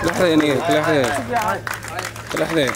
لحظة لحظة لحظة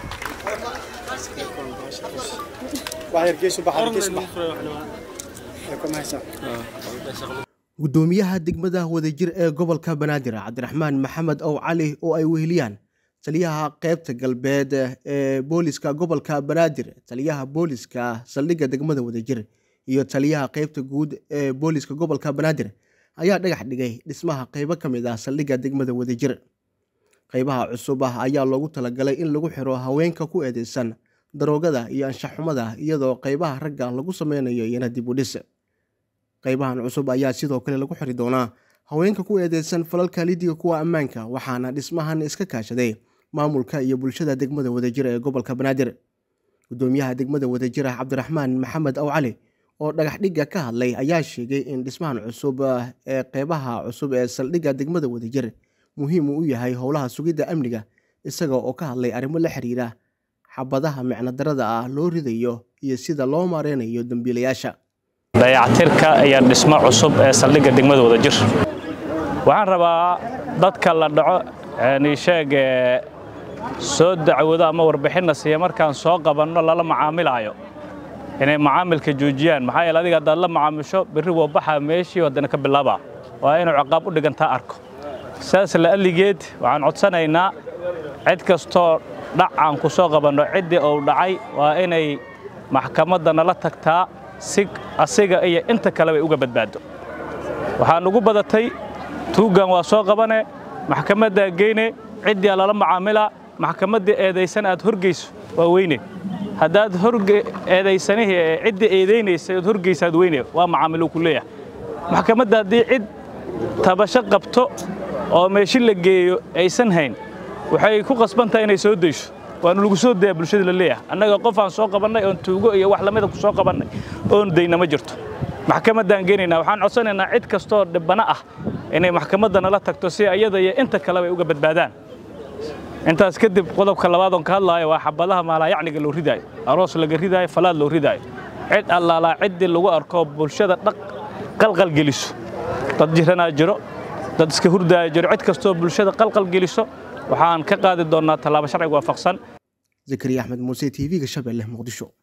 gudoomiyaha degmada wadajir ee gobolka banaadir cabdiraxmaan maxamed ow cali oo ay weheliyaan taliyaha qeybta galbeed ee booliska gobolka banaadir taliyaha booliska saldhigga degmada wadajir iyo taliyaha qeybta guud ee booliska gobolka banaadir ayaa dhagax dhigay dhismaha qeybo ka mid ah saldhigga degmada wadajir qeybaha cusub ah ayaa loogu talagalay in lagu xiro haweenka ku eedeysan daroogada iyo anshaxumada iyadoo qeybaha ragga lagu sameynayo iyana dib u dhis qeybahan cusub ayaa sidoo kale lagu xiri doonaa haweenka ku eedeysan falalka lidiga kuwa ammaanka waxaana dhismahan iska kaashaday maamulka iyo bulshada degmada wadajir ee gobolka banaadir gudoomiyaha degmada wadajir cabdiraxmaan maxamed ow cali oo dhagax dhigga ka hadlay ayaa sheegay in dhismahan cusub ee qeybaha cusub ee saldhigga degmada wadajir muhiim uu u yahay howlaha sugidda amniga isaga oo ka hadlay arrimo la xiriira xabadaha micnodarada ah loo ridayo iyo sida loo maareynayo dembiilayaasha dayactirka iyo dhismo cusub ee saldhigga degmada wadajir waxaan rabaa dadka la dhaco niisheeg soo dacwado ama warbixinna siiya markaan soo qabanno lala macaamilaayo inay macaamilka joojiyaan maxaa yeele adiga haddaad la macaamisho berri waa baxaa meeshii haddana ka bilaabaa waa inuu ciqaab u dhigantaa arko saas la'alligeed waxaan codsanaynaa cid kastoo dhac aan ku soo qabanno ciddii uu dhacay waa inay maxkamadda nala tagtaa si asiga iyo inta kaleba uga badbaado waxaan ugu badatay tuuggan waa soo qabane maxkamaddaa geyne ciddiaa lala macaamilaa maxkamaddii eedaysan aad horgeyso waa weyne haddaad eedaysanihii ciddii eedaynaysay ood horgeysaad weyne waa macaamiluu ku leeyahay maxkamadda haddii cid tabasho qabto oo meeshi la geeyo aysan hayn waxay ku qasban tahay inay soo dayso waanu lagu soo daya bulshada la leeyahay annaga qof aan soo qabannay oon tuugo iyo wax lamida ku soo qabannay oon dayna ma jirto maxkamaddaan geenaynaa waxaan codsanaynaa cid kastoo dhibbana ah inay maxkamadda nala tagto si iyada iyo inta kaleba ay uga badbaadaan intaas kadib qodobka labaad oon ka hadlaayo waa xabadaha maalaayacniga loo ridaayo aroos laga ridaayo falaad loo ridaayo cid allaalaa ciddii lagu arko bulshada dhaq qalqal geliso dad jiranaa jiro dad iska hurdaaya jiro cid kastoo bulshada qalqal geliso waxaan ka qaadi doonnaa tallaabo sharciga waafaqsan zakariya axmed muuse t v-ga shabeelle muqdisho